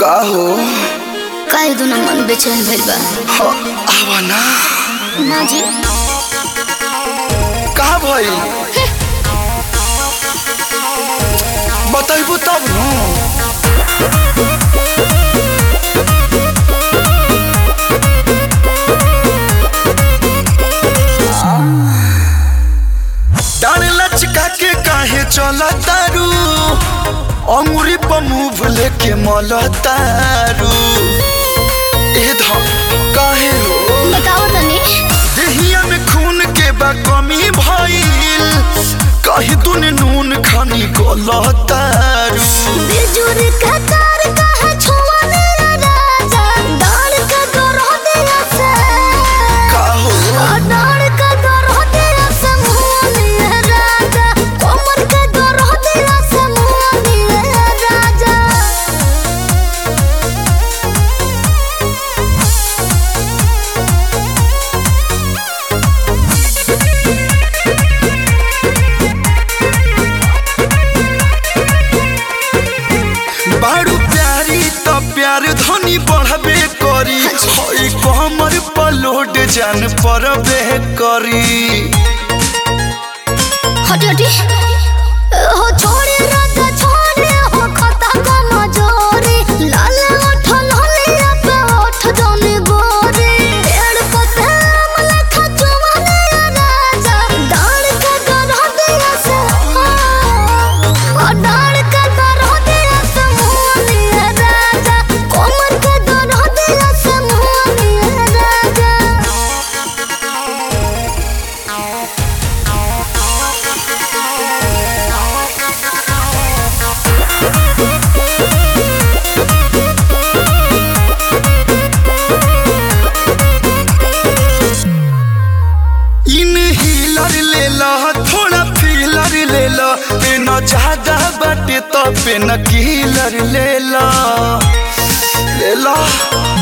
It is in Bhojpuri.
का हो काहे दुना मन बेचैन भइल बा ह, आवा ना ना जी का भई बताइबू तब न डाल लचका के काहे चला तारू अंगुरी पर मुंह लेके मल तारू ए ध काहे हो बताओ तनी देहिया में खून के बा कमी भइल कहीं तूने नून खानी गलतारू बिजुर का तार काहे छुआ मेरा राजा डाल का गरह दिया से का हो डाल का गरह दिया से मुंह मेरा राजा कोमर का गरह दिया से मुंह मेरा राजा बारू प्यारी त प्यार धनी बढ़बे करी हई कमर पर लोड जान परबे करी हटी हटी हो छोड़े राजा छोड़े हो खता का मजोरे लाल ओठ लालिया पे ओठ जाने गोरे पेड़ पते अमला खचुआ राजा डाल के गरह दिया से ओ डाल के गरह दिया से मुनिया राजा कोमर के गरह दिया से मुनिया राजा इन हीलर ले ला थोड़ा फीलर ले ला पेन ज्यादा बाटे तो पेन कीलर ले ला ले ला